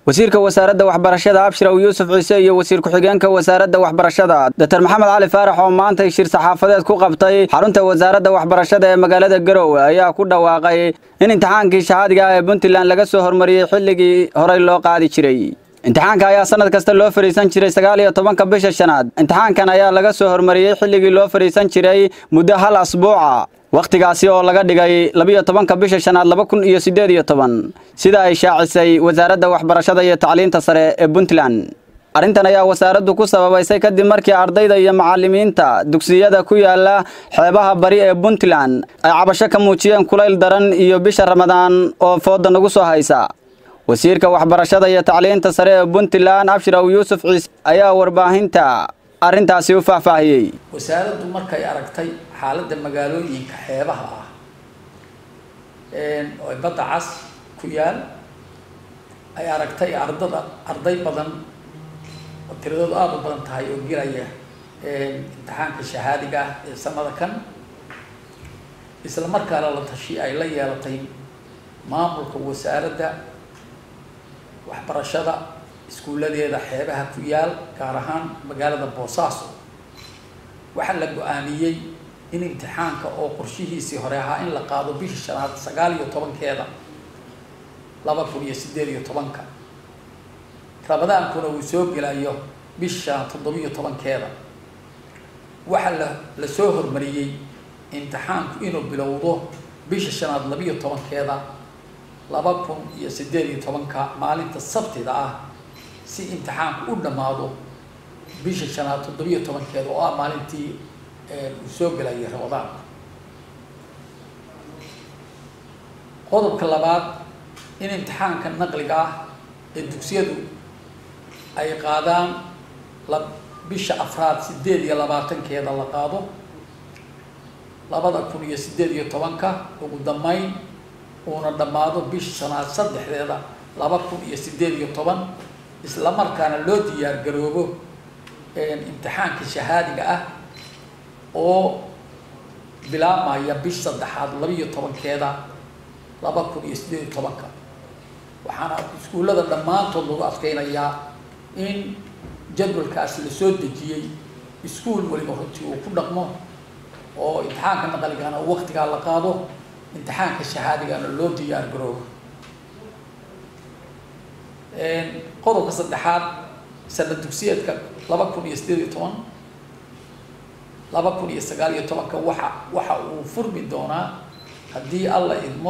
wasiirka wasaaradda waxbarashada abshiraw yuusuf ciise iyo wasiir ku-xigeenka wasaaradda waxbarashada doctor maxamed cali faarax oo maantay shir saxaafadeed ku qabtay xarunta wasaaradda waxbarashada ee magaalada garowe ayaa ku dhawaaqay in imtixaankii shahaadiga ah ee puntland laga soo hormariyey xilligii horey loo qaadi jiray imtixaanka ayaa sanad kasta loo fadhiisan jiray sagaal iyo tobanka bisha shanaad imtixaankan ayaa laga soo hormariyey xilligii loo fadhiisan jiray muddo hal asbuuca wakhtigaasi oo laga dhigay labiyo tobanka bisha shanaad laba kun iyo siddeed iyo toban sida ay shaacisay wasaaradda waxbarashada iyo tacliinta sare ee puntland arrintan ayaa wasaaraddu ku sababaysay kadib markii ardayda iyo macallimiinta dugsiyada ku yaala xeebaha bari ee puntland ay cabasho ka muujiyeen kulayl daran iyo bisha ramadaan oo fooda nagu soo haysa wasiirka waxbarashada iyo tacliinta sare ee puntland abshiraw yuusuf ciise ayaa warbaahinta arrintaasi u faahfaahiyey wasaaraddu markay aragtay xaaladda magaalooyinka xeebaha ah oo badda cas ku yaal ay aragtay ardada arday badan oo tiradoodu aada u badan tahay oo gelaya imtixaanka shahaadiga ah ee sanada kan isla markaana la tashi ay la yeelatay maamulka wasaaradda waxbarashada iskuulladeeda xeebaha ku yaal gaar ahaan magaalada boosaaso waxaa la go-aamiyey in imtixaanka oo qorshihiisii hore ahaa in la qaado bisha shanaad sagaal iyo tobankeeda laba kun iyo siddeed iyo tobanka ramadaankuna uu soo gelayo bisha shanaad toddobiyo tobankeeda waxaa la la soo hormariyey imtixaanku inuu bilowdo bisha shanaad labiyo tobankeeda laba kun iyo siddeed iyo tobanka maalinta sabtida ah si imtixaanku u dhammaado bisha shanaad toddobiyo tobankeeda oo ah maalintii uu soo gelayay ramadaanka qodobka labaad in imtixaanka naqliga ah ee dugsiyadu ay qaadaan la bisha afraad siddeed iyo labaatankeeda la qaado labada kun iyo siddeed iyo tobanka ugu dambeyn uuna dhammaado bisha shanaad saddexdeeda laba kun iyo siddeed iyo toban isla markaana loo diyaar garoobo imtixaanka shahaadiga ah oo bilaabmaya bish saddexaad labiiyo tobankeeda laba kun iyo siddeed iyo tobanka waxaana iskuullada dhammaantood lagu adkeynayaa in jadwalkaasi lasoo dejiyey iskuul weliba runtii uu ku dhaqmo oo imtixaanka naqligana waqtigaa la qaado imtixaanka shahaadigana loo diyaar garoobo qodobka saddexaad sanad dugsiyeedka laba kun iyo siddeed iyo toban laba kun iyo sagaal iyo tobanka waxa waxa uu furmi doonaa haddii alla idmo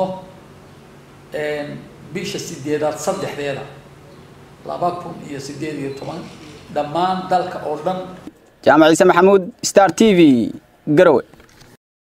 bisha sideedaad saddexdeeda laba kun iyo siddeed iyo toban dhammaan dalka oo dhan jaamac ciise maxamuud star t v garowe